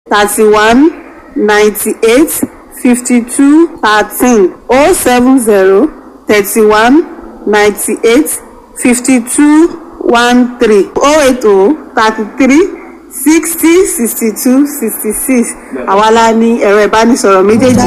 thirty one ninety eight fifty two thirteen oh seven zero thirty one ninety eight fifty two one three oh eight oh thirty three sixty sixty two sixty six àwa la ní ẹ̀rọ ìbánisọ̀rọ̀ méjèèjì.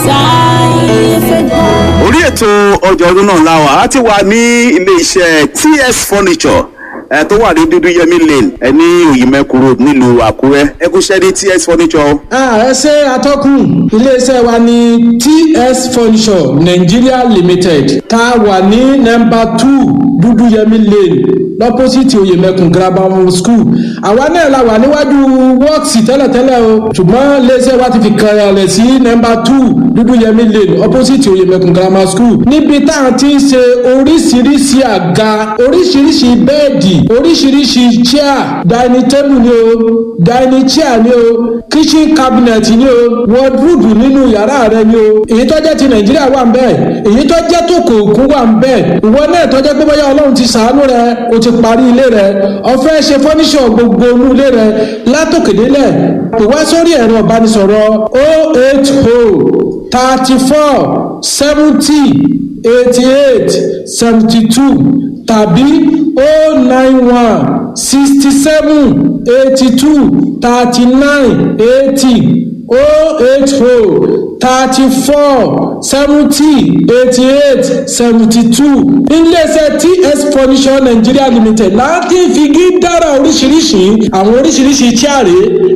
orí ètò ọjà ọdún náà la wà á ti wà ní ilé iṣẹ́ ts furniture ẹ tó wà ní dúdú yẹmí lane ẹ ní òyìnbẹ́kù road nílùú àkúrẹ́ ẹ kú ṣẹ́ ní ts furniture o. Ah, ẹ ṣe atọ́kùn iléeṣẹ́ wa ní ts furniture nigeria limited tá a wà ní nọmba two dúdúyẹmí lane lọ́pọ́sìtì oyèmẹkùn grammar school àwa náà la wà níwájú wọ́ọ̀sì tẹ́lẹ̀tẹ́lẹ̀ o ṣùgbọ́n iléeṣẹ́ wa ti fi kalẹ̀ sí nọmba two dúdúyẹmí lane opposite oyèmẹkùn grammar school níbi tá a ti ń ṣe oríṣiríṣi àga oríṣiríṣi bẹ́ẹ̀dì oríṣiríṣi chair dining table ni o dining chair ni o kitchen cabinet ni o wardrobe nínú yàrá rẹ ni o èyí tó jẹ́ ti nàìjíríà wà ń bẹ́ẹ̀ èyí tó jẹ́ tó kò kún wà ń bẹ́ẹ̀ ìwọ náà tó jẹ́ pé bóyá ọlọ́run ti sàánú rẹ o ti parí ilé rẹ ọ̀fẹ́ ṣe fọ́níṣọ̀ gbogbo inú ilé rẹ látòkèdélẹ̀ pè wá sórí ẹ̀rọ ìbánisọ̀rọ̀ o eight o thirty four seventy eighty eight seventy two tàbí o nine one sixty seven eighty two thirty nine eighty o eight o thirty four seventy eighty eight seventy two iléeṣẹ́ ts furniture nigeria limited láti figi dára oríṣiríṣi àwọn oríṣiríṣi chaare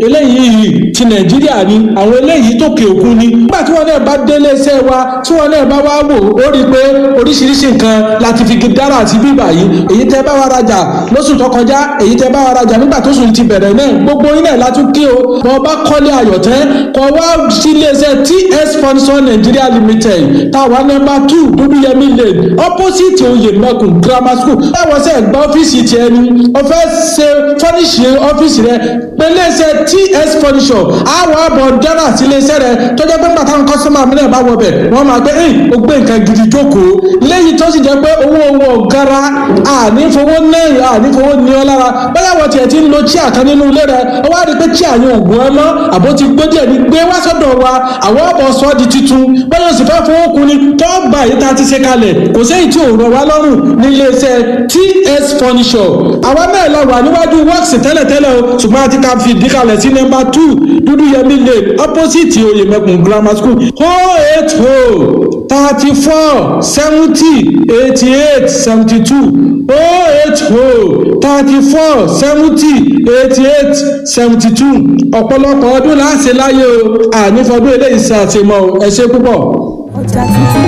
eléyìí ti nàìjíríà ni àwọn eléyìí tókè òkun ni nígbà tí wọn náà bá dé iléeṣẹ́ wa tí wọn náà bá wá wò ó rí i pé oríṣiríṣi nǹkan láti figi dára àti bíbà yìí èyí tẹ́ bá wa rajà lóṣù tó kọjá èyí tẹ́ bá wa rajà nígbà tó sùn ti bẹ̀rẹ̀ náà gbogbo yín náà látún kí o bọ́ bá kọ́lé ayọ̀tẹ́ kọ́ wá sí iléeṣẹ́ ts furniture nigeria limited táwa nọmba two dúdúyẹmí lane opposite oyèmẹkùn grammar school báwọn sẹ gba ọ́fíìsì tiẹ̀ ni wọ́n fẹ́ ṣe fọ́níṣì ọ́fíìsì rẹ pẹ̀lẹ́sẹ̀ ts furniture àwọn àbọ̀ dára sí iléeṣẹ́ rẹ tọ́jọ́ pé nígbà táwọn kọ́sọ́mà mílẹ̀ bá wọ bẹ̀ wọ́n máa gbé ẹ̀yìn ó gbé nǹkan gidi jókòó lẹ́yìn tó sì jẹ́ pé owó owó ọ̀gára ànífowó náírà ànífowó ní ọ lára báyà wọ́n tiẹ̀ ti ń lo chíà kan nínú ilé rẹ ó wá rí i pé chíà yẹn ògùn ẹ mọ́ àbó ti gbé díẹ̀ ní gbé wá sọ́dọ̀ wa àwọn ọ̀bọ̀ sọ di titun bẹ́ẹ̀ yóò sì fẹ́ fowó kun ni tó gbà yìí tá a ti ṣe kalẹ̀ kò séyìí tí ò rọ̀ wá lọ́rùn ní iléeṣẹ́ ts furniture àwa náà la wà níwájú works tẹ́lẹ̀tẹ́lẹ̀ o ṣùgbọ́n a ti ka fi ìdí kalẹ̀ sí nọ́mbà two dúdú yẹmí lane opposite oyèmẹkùn grammar school oh eight oh thirty four seventy eighty eight seventy two oh eight oh thirty four seventy eighty eight seventy two ọ̀pọ̀lọpọ̀ ọdún láti láyé o ànífọdún eléyìí ṣe àtìmọ́ ẹ ṣe púpọ̀. ọjà tuntun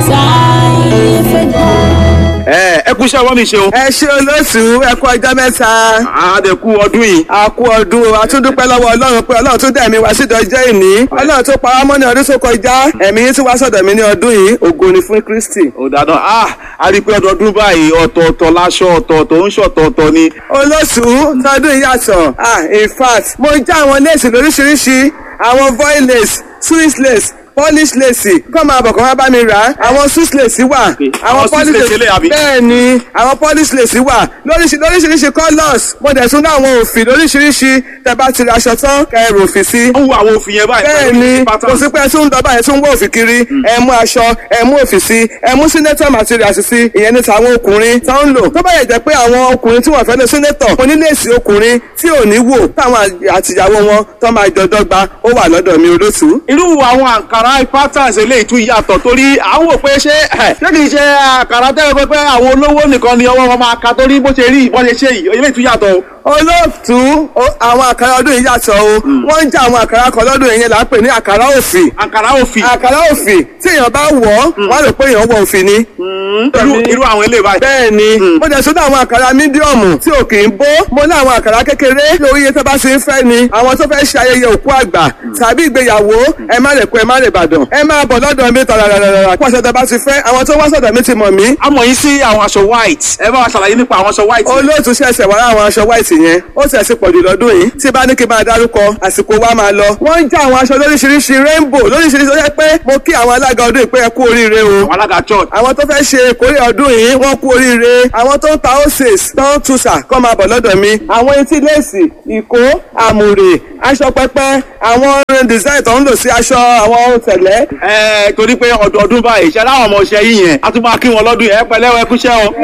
táyé fẹ́ dá. ẹ ẹ kú iṣẹ́ ọwọ́ mi ṣe o. ẹ ṣe olóṣù ẹ kú ọjọ́ mẹ́ta àdẹ̀kù ọdún yìí. a kú ọdún o a tún dúpẹ́ lọ́wọ́ ọlọ́run pé ọlọ́run tún dẹ̀mí wá sídọ̀ jẹ́ ìní ọlọ́run tó pa wá mọ́ ní ọdún tó kọjá ẹ̀mí yín tún wá sọ̀dọ̀ mi ní ọdún yìí ògo ni fún kristi. ó dáadáa ah a rí i pé ọdọọdún báyìí ọ̀tọ̀ọ̀tọ̀ láṣọ ọ̀tọ̀ọ̀tọ̀ ń ṣọ̀tọ̀ọ̀tọ̀ ni. olóṣù tọdún yìí yàtọ̀ ah in fact mo já àwọn léèsì lóríṣiríṣi àwọn voil lace swiss lace polish lace kọ́ máa bọ̀ kọ́ máa bá mi rà á àwọn swiss lace wà Àwọn Swiss lace eléyìí àbí? bẹ́ẹ̀ ni àwọn polish lace wà lóríṣi lóríṣiríṣi colours mo dẹ̀ tún ní àwọn òfì lóríṣiríṣi tẹ́ bá ti ra aṣọ tán kẹrù òfì sí ó ń wo àwọn òfin yẹn báyìí. bẹ́ẹ̀ pẹ̀lú ni pattern. kò sí pé ẹ tún ń dọ́bà ẹ tún ń wọ òfì kiri ẹ mú aṣọ ẹ mú òfì sí ẹ mú senator materials sí ìyẹn ní tàwọn ọkùnrin tó ń lò tó bá yẹ jẹ́ pé àwọn ọkùnrin tí wọ́n fẹ́ lọ senator oníléèsì ọkùnrin tí ò ní wò táwọn àtìyàwó wọn tó máa jọ dọ́gba ó wà lọ́dọ̀ mi olóṣù. irú àwọn àǹkárá patterns eléyìí tún yàtọ̀ torí à ń wò pé ṣé ẹ̀, ṣé kìí ṣe àǹkárá tẹ́lẹ̀ pé pé àwọn olówó nìkan ni ọwọ́ wọn máa ka torí bó ṣe rí bó ṣe ṣe yìí eléyìí tún yàtọ̀ o. olóòtú o- àwọn àkàrà ọdún yìí yàtọ̀ o wọ́n ń já àwọn àkàrà kan lọ́dún yìí yẹn là ń pè ní àkàrà òfì àǹkárá òfì àkàrà òfì tí èèyàn bá wọ̀ ọ́ wọ́n á rò pé èèyàn wọ òfì ni. irú irú àwọn eléyìí báyìí. bẹ́ẹ̀ ni mo jẹ́ sọ́dọ̀ àwọn àkàrà mídíọ̀mù tí ò kì í bó mo ní àwọn àkàrà kékeré lórí iye tó bá ṣe ń fẹ́ ni àwọn tó fẹ́ ṣe ayẹyẹ òkú àgbà tàbí ìgbéyàwó ẹ má lè kó ẹ má lè bàdàn ẹ máa bọ̀ lọ́dọ̀ mi tàràràràrà pàṣẹ tó bá ti fẹ́ àwọn tó wá sọ̀dọ̀ mi ti mọ̀ mí a mọ̀ yín sí àwọn aṣọ white ẹ bá wa ṣàlàyé nípa àwọn aṣọ white. olóòtú ṣẹ̀ṣẹ̀ wá láwọn aṣọ white yẹn ó sì ẹ̀sìn pọ̀jù lọ́dún yìí tí bá ní kí n bá dárúkọ àsìkò wa máa lọ. wọ́n ń já àwọn aṣọ lóríṣiríṣi rainbow lóríṣiríṣi ó yẹ pé mo kí àwọn alága ọdún yìí pé ẹ kú oríire o. àwọn alága church. àwọn tó fẹ́ ṣe ìkórè ọdún yìí wọ́n kú oríire àwọn tó ń ta oses tó ń tuṣà kọ́ máa bọ̀ lọ́dọ̀ mi. àwọn etí léèsì ìkó àmùrè aṣọ pẹpẹ àwọn design tó ń lò sí aṣọ àwọn tẹ̀lẹ́. ẹ torí pé ọdọọdún báyìí ṣe láwọn ọmọ ọṣẹ yìí yẹn a tún máa kí wọn lọ́dún yẹn ẹ pẹ̀lẹ́ ẹ kúṣẹ́ o.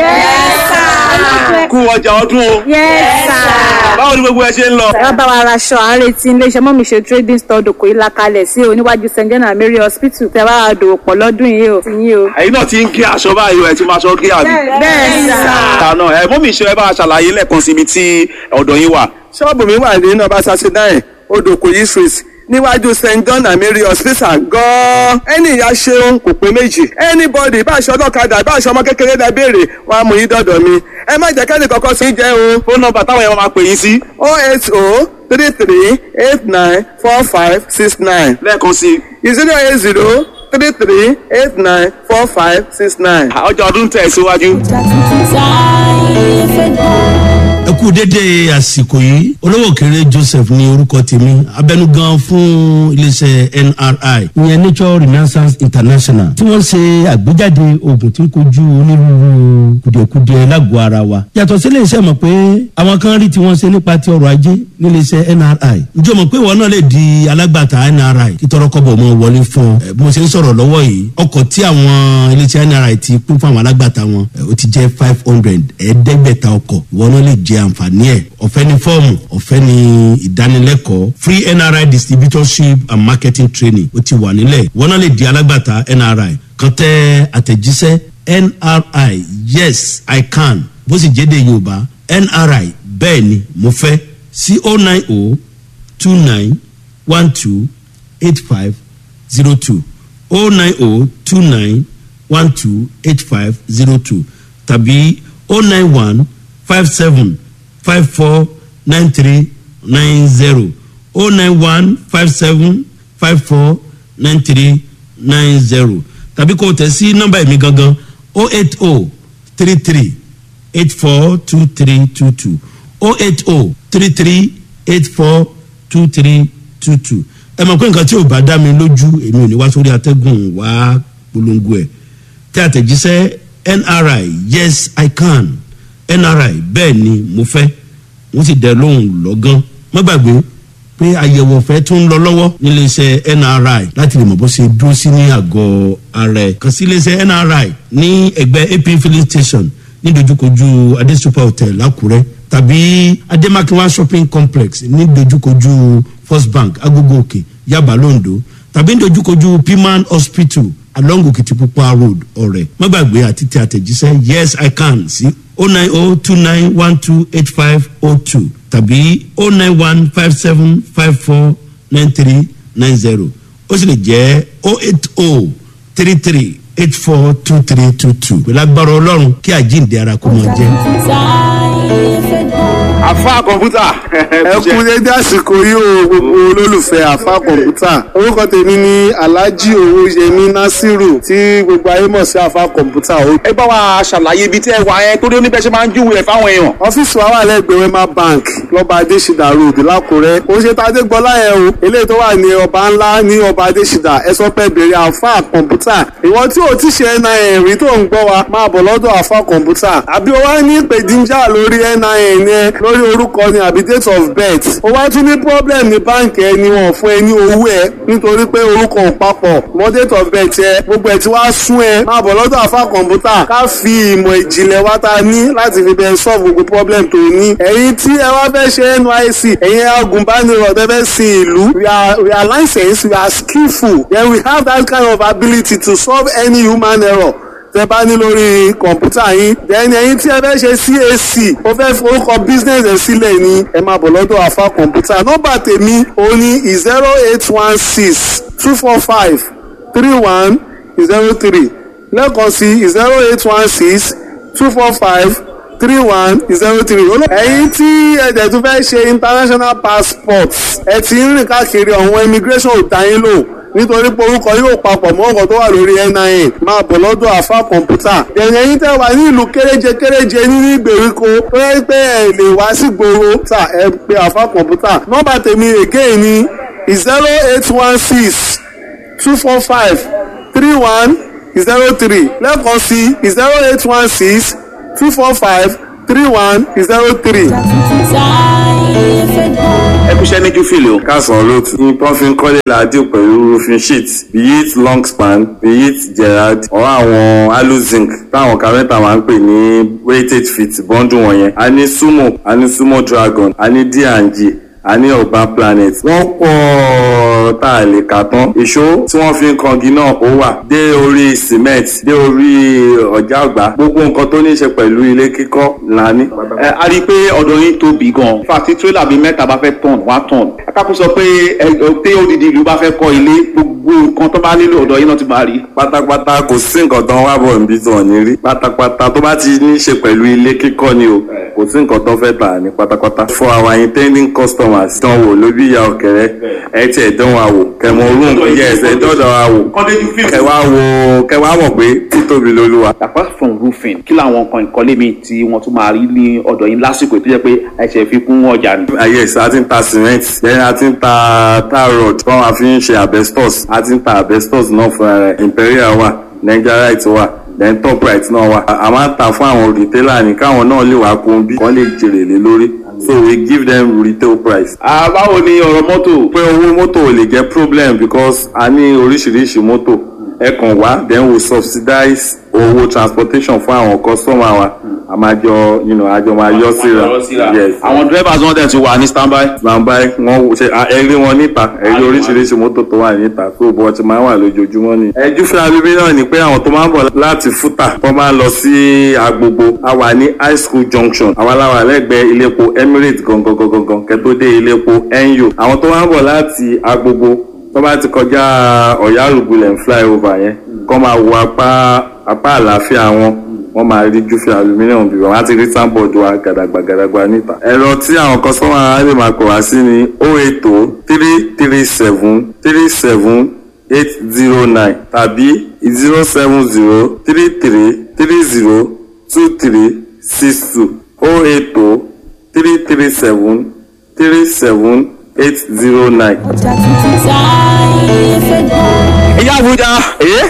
kú ọjà ọdún o. báwo ni gbogbo ẹ ṣe ń lọ. ẹ bá wa raṣọ à ń retí iléeṣẹ́ mọ́mí ṣe trading store dòkò yìí lakalẹ̀ sí oníwájú st john and mary hospital tẹ bá wa dòwò pọ̀ lọ́dún yìí o ti yín o. ẹ̀yin náà ti ń kí aṣọ báyìí o ẹ ti máa ṣọ kí àbí. bẹ́ẹ̀ sà. àná ẹ mọ́mí ṣe ẹ bá a ṣàlàyé lẹ́ẹ̀kan síbi tí ọ̀dọ̀ yín wà. ṣọ́ọ̀bù mi wà ní nọmba thirty nine odòkòyí street níwájú st john and mary hospital gan-an ẹni ìyá ṣeun kò pé méjì anybody bá aṣọ ọlọ́kadà bá aṣọ ọmọ kékeré dá béèrè wọn á mú yín dọ̀dọ̀ mi ẹ má jẹ́ kẹ́ni kọ́kọ́ sí jẹ́ o fóònù nọ́mbà táwọn yẹn máa pè yín sí. oh eight oh three three eight nine four five six nine lẹ́ẹ̀kan sí i. zero eight zero three three eight nine four five six nine. ọjà ọdún tẹ̀ síwájú. táyé fẹ́ gbọ́. ẹ kú dédé àsìkò yìí olówó kéré joseph ní orúkọ tèmi abẹnugan fún iléeṣẹ nri ìyẹn nature renaissance international tí wọn ṣe àgbéjáde oògùn tí ń kojú onírúurú kùdìẹ̀kudiẹ lágọ̀ọ́ ara wa yàtọ̀ sí iléeṣẹ́ mọ̀ pé àwọn kan rí tí wọ́n ṣe nípa ti ọrọ̀ ajé níléeṣẹ́ nri ǹjọ́ mọ̀ pé ìwọ náà lè di alágbàtà nri kí tọrọkọ́bọ̀ mọ́ wọlé fún ọ Eh, bí mo ṣe ń sọ̀rọ̀ lọ́wọ́ yìí ọkọ̀ tí àwọn iléeṣẹ́ nri ti pín fún àwọn alágbàtà wọn eh, ó ti jẹ́ five hundred ẹ̀ẹ́dẹ́gbẹ̀ta ọkọ̀ ìwọ náà lè jẹ àǹfààní ẹ̀ ọ̀fẹ́ ní fọ́ọ̀mù ọ̀fẹ́ ní ìdánilẹ́kọ̀ọ́ free nri distributorship and marketing training ó ti wà nílẹ̀ ìwọ náà lè di alágbàtà nri kan tẹ àtẹ̀jíṣẹ́ nri yes i can bó sì jẹ́ de yorùbá nri bẹ́ẹ̀ ni mo fẹ́ sí o nine o two nine one two eight five zero two o nine o two nine one two eight five zero two tàbí o nine one five seven five four nine three nine zero o nine one five seven five four nine three nine zero tàbí kò tẹ̀ sí nọ́mbà ẹ̀mí gangan o eight o three three eight four two three two two o eight o three three eight four two three two two ẹ mọ̀ pé nǹkan tí ò bá dá mi lójú èmi ò ní wá sórí atẹ́gùn wá polongo ẹ̀ tí àtẹ̀jíṣẹ́ nri yes i can nri bẹ́ẹ̀ ni mo fẹ́ wọ́n sì dẹ lóhùn lọ́gán má gbàgbé pé àyẹ̀wò ọ̀fẹ́ tún ń lọ lọ́wọ́ níléeṣẹ́ nri láti lè mọ̀ bó ṣe dúró sí ní àgọ́ ara ẹ̀ kàn sí iléeṣẹ́ nri ní ẹgbẹ́ ap filling station ní dojúkojú adesupa hotel lákùrẹ́ tàbí ademakinwa shopping complex ní dojúkojú first bank agogo òkè yaba londo tàbí ní dojúkojú piman hospital along okitipupa road ọ̀rẹ́ má gbàgbé àti tẹ àtẹ̀jíṣẹ́ yes i can sí o nine o two nine one two eight five o two tàbí o nine one five seven five four nine three nine zero ó sì lè jẹ́ o eight o three three eight four two three two two pẹ̀lú agbára ọlọ́run kí àjíǹde ara kó mọ jẹ́. táyé fẹ́ gbọ́. àfa kọ̀ǹpútà. ẹ kú dédé àsìkò yìí o gbogbo olólùfẹ́ àfa kọ̀ǹpútà orúkọ tèmi ni alhaji owóyẹmí nasiru tí gbogbo ayé mọ̀ sí àfa kọ̀ǹpútà o. ẹ bá wa ṣàlàyé ibi tí ẹ wà yẹn torí oníbẹ̀ ṣe máa ń júwèé ẹ̀ fáwọn èèyàn. ọ́fíìsì wa wà lẹ́gbẹ̀ẹ́ wema bank lọ́ba adésìdá road lákùrẹ́ ó ṣe tá a dé gbọ́lá yẹn o eléyìí tó wà ní ọba ńlá ní ọba adésìdá ẹ sọ pé bèrè àfa kọ̀ǹpútà ìwọ tí o ti ṣe nin rí tó ń gbọ́ wa máa bọ̀ lọ́dọ̀ àfa kọ̀ǹpútà àbí o wá ní ìpèdíjà lórí nin yẹn lórí orúkọ ni àbí date of birth o wá tún ní problem ní báǹkì ẹni wọn fún ẹ ní owó ẹ nítorí pé orúkọ ò papọ̀ mọ́ date of birth ẹ gbogbo ẹ ti wá sún ẹ máa bọ̀ lọ́dọ̀ àfa kọ̀ǹpútà ká fi ìmọ̀ ìjìnlẹ̀ wa ta ní láti fi bẹ́ẹ̀ solve gbogbo problem tó ní ẹ̀yin tí ẹ wá fẹ́ ṣe nysc ẹ̀yin agùnbánirọ̀ tẹ́ fẹ́ sin ìlú we are we are licensed we are skillful then we have that kind of ability to solve any human error tẹ bá ní lórí kọ̀ǹpútà yín then ẹ̀yin tí ẹ fẹ́ ṣe cac ó fẹ́ forúkọ business ẹ̀ sílẹ̀ ní ẹ máa bọ̀ lọ́dọ̀ àfa kọ̀ǹpútà nọ́mbà tèmi ó ní zero eight one six two four five three one zero three lẹ́ẹ̀kan sí zero eight one six two four five three one zero three. ẹ̀yin tí ẹ̀jẹ̀ tún fẹ́ ṣe international passport ẹ ti ń rìn káàkiri ọ̀hún immigration ò dá yín lò nítorí pé orúkọ yóò papọ̀ mọ́ ọ̀gọ̀ tó wà lórí nin máa bọ̀ lọ́dọ̀ àfa kọ̀ǹpútà. ẹ̀yìn ẹ̀yin tẹ́ wà ní ìlú kéréje kéréje nínú ìgbèríko tó yẹ pé ẹ lè wá sí gbòòrò tà ẹ pé àfa kọ̀ǹpútà. nọ́mbà tèmi again ni zero eight one six two four five three one zero three lẹ́ẹ̀kan sí zero eight one six two four five three one zero three. táyé fẹ́ gbọ́. ẹ kúṣẹ́ ní júfìlì o. kásán olóòtú ní wọ́n fi ń kọ́lé ládìo pẹ̀lú roofing sheet be it long span be it gerard or àwọn aluzinc táwọn kárẹ́ntà máa ń pè ní weighted feet bọ́ńdù wọ̀nyẹn a ní sumo a ní sumo dragon a ní d&g a ní urban planet wọ́n pọ̀ tá a lè kà tán ìṣó tí wọ́n fi ń kangi náà ó wà dé orí cement dé orí ọjà ọgbà gbogbo nǹkan tó ní í ṣe pẹ̀lú ilé kíkọ́ là ní. ẹ a rí i pé ọ̀dọ̀ yín tóbi gan-an fàtí tírélà bíi mẹ́ta bá fẹ́ tọ̀n wá tọ̀n akáko sọ pé ẹ pé odidi ìlú bá fẹ́ kọ́ ilé gbogbo nǹkan tó bá nílò ọ̀dọ̀ yín náà ti máa rí. pátápátá kò sí nǹkan tó ń wá bọ̀ níbi tó ní rí pátápátá tó bá ti ní í ṣe pẹ̀lú ilé kíkọ́ ni o kò sí nǹkan tó fẹ́ tà ní pátápátá. for our intending customers dán wò lóbi ìyá ọ̀kẹ́rẹ́ ẹ tiẹ̀ dán wa wò kẹmọ orun yes ẹ dọ́dọ̀ wa wò kọ́ndé júfìlì. kẹwàá wò kẹwàá mọ̀ pé títóbi lolúwa. apart from roofing kí làwọn nǹkan ìkọ́lé mi tí wọ́n tún máa rí ní ọ̀dọ̀ yín lásìkò tó jẹ́ pé ẹ̀ṣẹ̀ fi kún ọjà ni. Ah, yes a ti ń ta cement then a ti ń ta tar rod tí wọ́n máa fi ń ṣe asbestos a ti ń ta asbestos náà fúnra rẹ̀ imperial wà nigerite wà then top right náà wà a a máa ń ta fún àwọn retailer ní káwọn náà lè wá kún bí wọ́n lè jèrè lé lórí so we give them retail price. Ah, báwo ni ọ̀rọ̀ mọ́tò. pé owó mọ́tò ò lè jẹ́ problem because a ní oríṣiríṣi mọ́tò ẹ kàn wá then we subsidize owó transportation fún àwọn customer wa a máa jọ you know, a jọ máa yọ síra yes àwọn drivers wọn dẹ̀ ti wà ní standby. gbàǹbá wọn ṣe ẹrí wọn níta ẹrí oríṣiríṣi mọ́tò tó wà níta tó bọ́ ti máa ń wà lójoojúmọ́ ni. ẹjú fún abíbí náà ni pé àwọn tó máa ń bọ̀ láti fúta tó máa ń lọ sí agbogbo a wà ní high school junction àwa la wà lẹ́gbẹ̀ẹ́ iléepo emirates gangan gangan gangan kẹ́tó dé iléepo NU àwọn tó máa ń bọ̀ láti agbogbo tó bá ti kọjá ọ̀yárùgbulẹ̀ flyover yẹn kọ́ máa wo apá apá àlàáfíà wọn wọ́n máa rí júfì aluminium bí wọ́n á ti rí sáńbọ̀dù wa gàdàgbà gàdàgbà níta. ẹ̀rọ tí àwọn kọ́sọ́mà á lè máa pè wá sí ni o eight o three three seven three seven eight zero nine tàbí zero seven zero three three three zero two three six two o eight o three three seven three seven eight zero nine. ọjà tuntun táyé fẹ́ gbọ́. ìyá àbújá. ẹ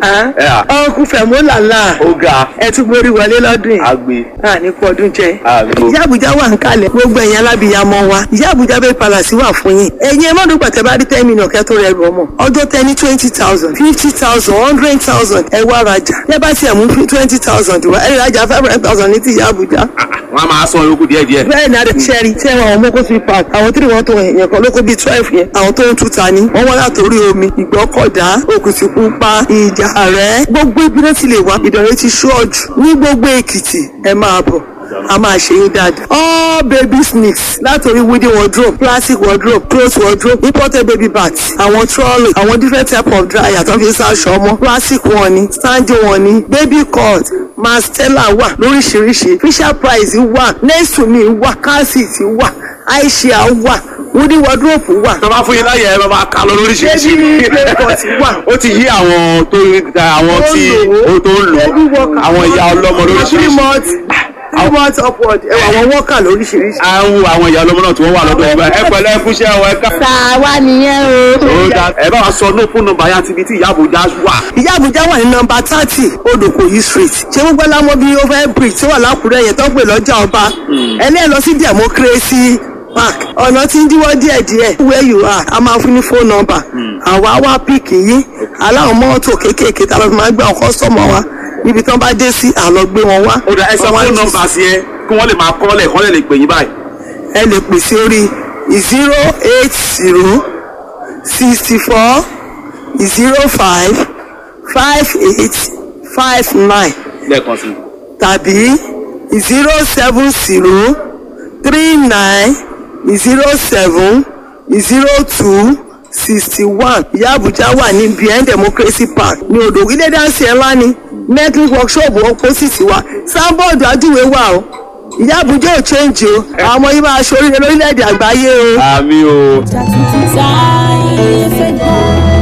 à ọkùn fẹ̀mú làlá ó ga ẹ tún borí wọlé lọ́dún yìí agbe a ní kú ọdún jẹ. Àmín. ìyá àbújá wà ń kalẹ̀ gbogbo ẹ̀yin alábìyamọ wa ìyá àbújá bẹ́ẹ̀ palàsí wà fún yín. ẹ̀yin ẹ má dùn pàtẹ́ bá rí ten million kẹ́ tó rẹ̀ rù ọmọ. ọjọ́ tẹ ní twenty thousand fifty thousand hundred thousand ẹ wá rajà. ẹ bá tiẹ̀ mú twenty thousand wá ẹ rajà five hundred thousand ní ti ìyá àbújá. wọn a máa san yòókù díẹ̀ díẹ̀. bẹ́ẹ̀ ni adé sẹ́ẹ̀rì tí ẹ̀wọ̀n àwọn mọ́kó sí park àwọn tí wọ́n tó yẹn kan lóko bíi twelve yẹn àwọn tó ń tuta ni wọ́n wọ́n látòrí omi ìgbọ́kọ̀dá òkùtìpupa ìjà rẹ̀ gbogbo ibi náà ti lè wá ìdọ̀rẹ́ ti ṣọ́ọ̀jù ní gbogbo èkìtì ẹ máa bọ̀ a máa ṣe yín dáadáa. all baby sneaks látòrí wooden wardrobe plastic wardrobe cloth wardrobe imported baby bags àwọn trolley àwọn different type of dryer tó fi ń sáṣọ ọmọ plastic wọn ni standing wọn ni baby cut mastella wà lóríṣiríṣi fisher price wà next to me wà car seat wà aisha wà wooden wardrobe wà tó bá fún yín láyè ẹ bá máa kà lọ lóríṣiríṣi. Baby playpot wà. ó ti yí àwọn tó àwọn tí ó tó ń lò Baby worker. àwọn ìyá ọlọ́mọ three lóríṣiríṣi. months three months upward ẹ wà àwọn worker lóríṣiríṣi. à ń wo àwọn ìyá ọlọ́mọ náà tí wọ́n wà lọ́dọ̀ ìgbà ẹ pẹ̀lẹ́ ẹ kúṣẹ́ ọ ẹ ká. tàwa nìyẹn o. ó dá ẹ bá wa sọ ní fún nọ́mbà yá ti ibi tí ìyá àbújá wà. ìyá àbújá wà ní nọmba thirty odòkòyí street ṣé gbogbo ẹlámọ bíi over bridge tó wà lákùrẹ́ yẹn tó ń pè lọ́jà ọba ẹni ẹ lọ sí democracy park ọ̀nà tí ń díwọ́ díẹ̀díẹ̀ where you are a máa fún ní phone number àwa wá píìkì yín aláwọn mọ́tò kéékèèké tá a lọ fi máa gbé àwọn kọ́sọ́mọ̀ wa níbi tí wọ́n bá dé sí àlọ́ gbé wọn wá. ó dá ẹ sọ Wọ́n wá fún ní- nọ́mbà sí ẹ kí wọ́n lè máa kọ́lẹ̀ kọ́lẹ̀ lè pè yín báyìí. ẹ lè pè sí orí zero eight zero sixty four zero five five eight five nine lẹ́ẹ̀kan sí i. tàbí zero seven zero three nine zero seven zero two sixty one ìyá àbújá wà ní behind democracy park ní odò ilé dáńsì ẹ̀ ńlá ni metal workshop opposite wa sábọ̀dù ajúwe wà o ìyá àbújá ò change o àwọn ọmọ yìí máa ṣoríire lórílẹ̀‐èdè àgbáyé o. àmì o. ọjà tuntun táyé fẹ́ gbọ́. orí ètò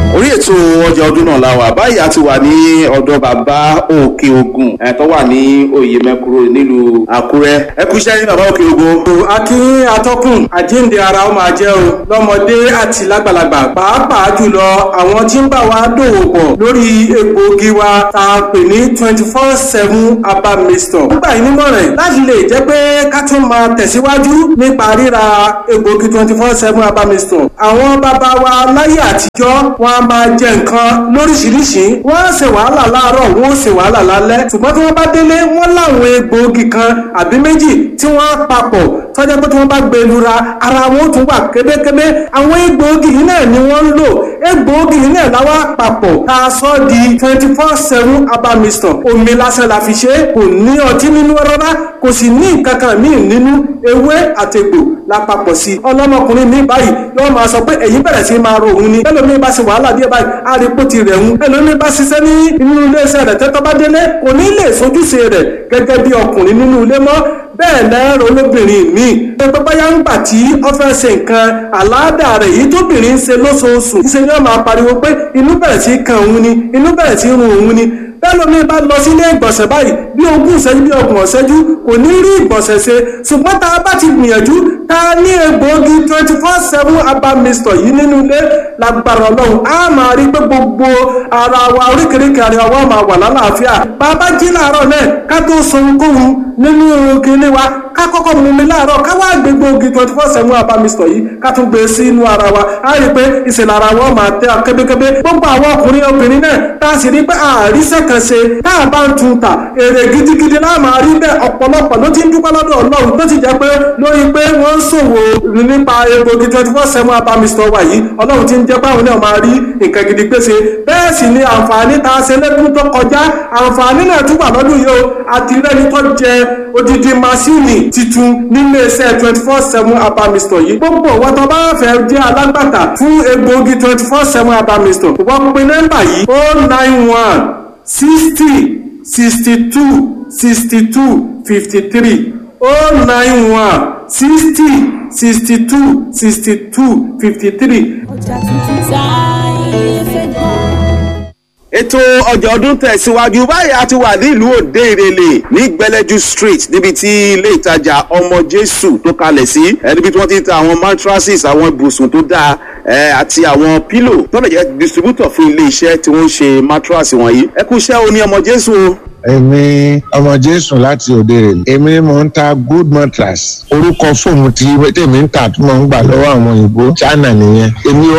ètò ọjà ọdún náà la wà báyìí a ti wà ní ọ̀dọ̀ bàbá òkè ogun ẹ̀ tó wà ní oyè mẹ́kúrò nílùú àkúrẹ́ ẹ kú iṣẹ́ ní bàbá òkè ogun. akí atọ́kùn àjíǹde ara ó máa jẹ́ o lọ́mọdé àti lágbàlagbà pàápàá jùlọ àwọn tí ń bá wa dòwò pọ̀ lórí egbòogi wa tá a pè ní twenty four seven herbal mixture. nígbà yìí nímọ̀ràn láti lè jẹ́ pé ká tún máa tẹ̀síwájú nípa ríra egbòogi twenty four seven herbal mixture. àwọn bàbá wa láyé àtijọ́ wọn a máa jẹ nǹkan lóríṣiríṣi wọ́n á ṣe wàhálà láàárọ̀ wọ́n ó ṣe wàhálà lálẹ́ ṣùgbọ́n tí wọ́n bá délé wọ́n láwọn egbòogi kan àbí méjì tí wọ́n á papọ̀ tọ́jà pé tí wọ́n bá gbé lura ara wọn ó tún wà kébékébé àwọn egbòogi yìí náà ni wọ́n ń lò egbòogi yìí náà láwa papọ̀ tá a sọ di twenty four seven herbal mixture omi lásán la fi ṣe kò ní ọtí nínú rárá kò sì ní nǹkan kan míì nínú ewé àtegbò lápapọ̀ sí ọlọ́mọkùnrin mi báyìí yóò máa sọ pé èyí bẹ̀rẹ̀ sí máa ro òun ni ẹlòmíì bá ṣe wàhálà díẹ̀ báyìí á rí pò ti rẹ̀ ń ẹlòmíì bá ṣiṣẹ́ ní inú iléeṣẹ́ rẹ̀ tẹ́tọ́ bá délé kò ní lè sojúṣe rẹ̀ gẹ́gẹ́ bí ọkùnrin nínú ilé mọ́ bẹ́ẹ̀ lẹ́rọ olóbìnrin mi pé báyà ń gbà tí ó fẹ́ ṣe nǹkan àláàdà rẹ̀ yìí tóbìnrin ń ṣe lóṣooṣù ṣe ni wọ́n máa pariwo pé inú bẹ̀rẹ̀ sí kan òun ni inú bẹ̀rẹ̀ sí run òun ni bẹ́ẹ̀ lómi bá lọ sílé ìgbọ̀nsẹ̀ báyìí bí ogún ìṣẹ́jú bí ọgbọ̀n ìṣẹ́jú kò ní rí ìgbọ̀nsẹ̀ ṣe ṣùgbọ́n tá a bá ti gbìyànjú tá a ní egbòogi twenty four seven herbal mixture yìí nínú ilé lágbára ọlọ́run á máa rí pé gbogbo ara wa oríkèéríkèé ara wa máa wà lálàáfíà bàbá jí láàárọ̀ náà ká tó sọ ohunkóhun nínú kinní wa ká kọ́kọ́ mú mi láàárọ̀ ká wá gbé gbòógì twenty four seven herbal mixture yìí ká tún gbé sí inú ara wa á rí pé ìṣẹ̀lẹ̀ ara wa máa tẹ́ kébékébé gbogbo àwọn ọkùnrin obìnrin náà tá a sì rí pé àríṣẹ́ kan ṣe tá a bá ń tun ta èrè gidigidi náà máa rí bẹ́ẹ̀ ọ̀pọ̀lọpọ̀ ló ti ń dúpẹ́ lọ́dọ̀ ọlọ́run tó ti jẹ́ pé lórí pé wọ́n ń ṣòwò nípa egbògi twenty four seven herbal mixture wa yìí ọlọ́run ti ń jẹ́ báwọn náà máa rí nǹkan gidi pèsè bẹ́ẹ̀ sì ni àǹfààní tá a ṣe lẹ́kùn tó kọjá àǹfààní náà tún wà lọ́dún yìí o àti rẹ́ni tó jẹ odidi masini titun nílé iṣẹ́ twenty four seven herbal mixture yìí gbogbo wọn tó bá fẹ́ jẹ́ alágbàtà fún egbògi twenty four seven herbal mixture wọ́n pe nọ́mbà yìí o nine one sixty sixty two sixty two fifty three o nine one sixty sixty two sixty two fifty three. ọjà tuntun táyé fẹ́ gbọ́. ètò ọjà ọdún tẹ̀síwájú báyìí a ti wà nílùú òde ìrẹ̀lẹ̀ ní gbẹlẹ́jú street níbi tí ilé ìtajà ọmọ jésù tó kalẹ̀ sí ẹ níbi tí wọ́n ti ń ta àwọn mattresses àwọn ibùsùn tó dáa ẹ àti àwọn pílò tó lè jẹ́ distributor fún ilé iṣẹ́ tí wọ́n ń ṣe mattress wọ̀nyí ẹ kú iṣẹ́ o ní ọmọ jésù o. èmi ọmọ jésù láti òde rè èmi ni mò ń ta good mattress orúkọ fóònù tí tèmi ń tà tí mò ń gbà lọ́wọ́ àwọn òyìnbó china nìyẹn èmi